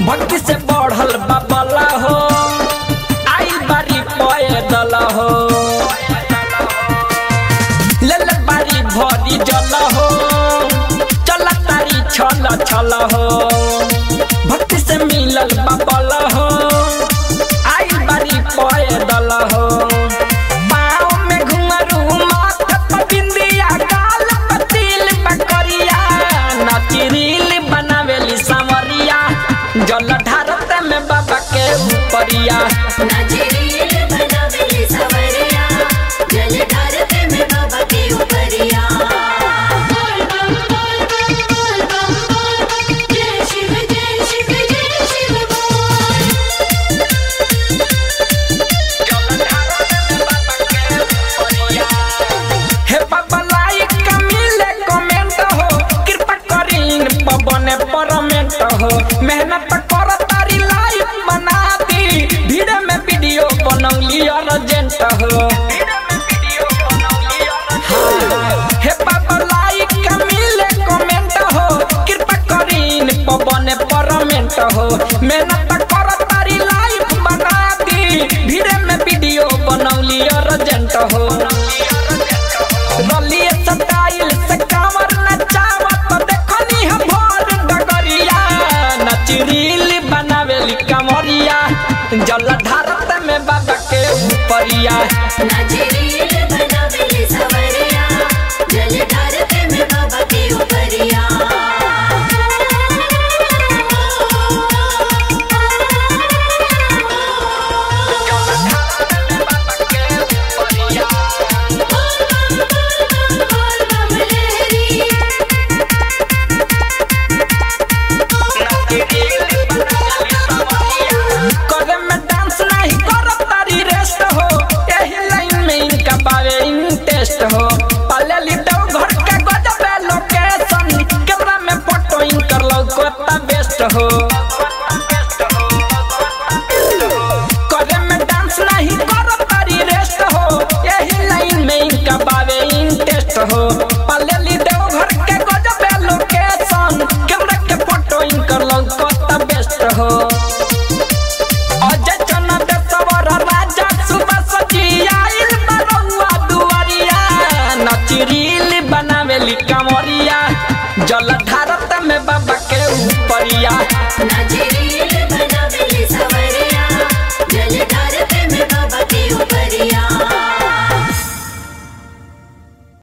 भक्ति से बढ़ल बाबला हो आई बारी पैदल हो ले ले बारी भरी जल हो चल तारी छल छल हो भक्ति से मिलल बाबल हो आई बारी पैदल हो पाँव में घुंघरू माथ पर बिंदिया गाल पर तिल बकरिया नचरील बनावेली सांवरिया जल ढारत में बाबा के ऊपरिया नजरील बनावेली सवरिया जल ढारते में बाबा के ऊपरिया बोल बम बोल बम बोल बम बोल जय शिव जय शिव जय शिव बोल हे बाबा लाइक का मिले कमेंट हो कृपा करीन पवन परमेंट हो मेहनत कर तारी लाइव बना दी भीड़ में वीडियो बनौली अर्जेंट हो हाँ, हे बाबा लाइक का मिले कमेंट हो कृपा करीन पवन परमेंट हो मेहनत कर तारी लाइव बना दी भीड़ में वीडियो बनौली अर्जेंट हो रलिए स्टाइल से कांवर नचावत देखनी हम भोर डगरिया नचरील बनावेली कमरिया जल ढारत में बाबा के ऊपरिया नजरील बनावेली सवरिया जल ढारते में बाबा के ऊपरिया बोल बम लहरी करे में डांस नहीं करत तारी रेस्ट हो एही लाइन में इनका बावे इंटरेस्ट हो पले लिटो घर के गजब लोकेशन कैमरा में फोटो इनकर लौकता बेस्ट हो करे में डांस नहीं करत तारी रेस्ट हो यही लाइन में इनका बावे इंटरेस्ट हो पले लिटो घर के गजब लोकेशन कैमरा के फोटो इनकर लौकता बेस्ट हो अजय चना देशवर राजा सुबह सजी आइल बरौआ दुआरिया नचरील बनावेली कमरिया जल ढारत में बाबा के ऊपरिया नजरील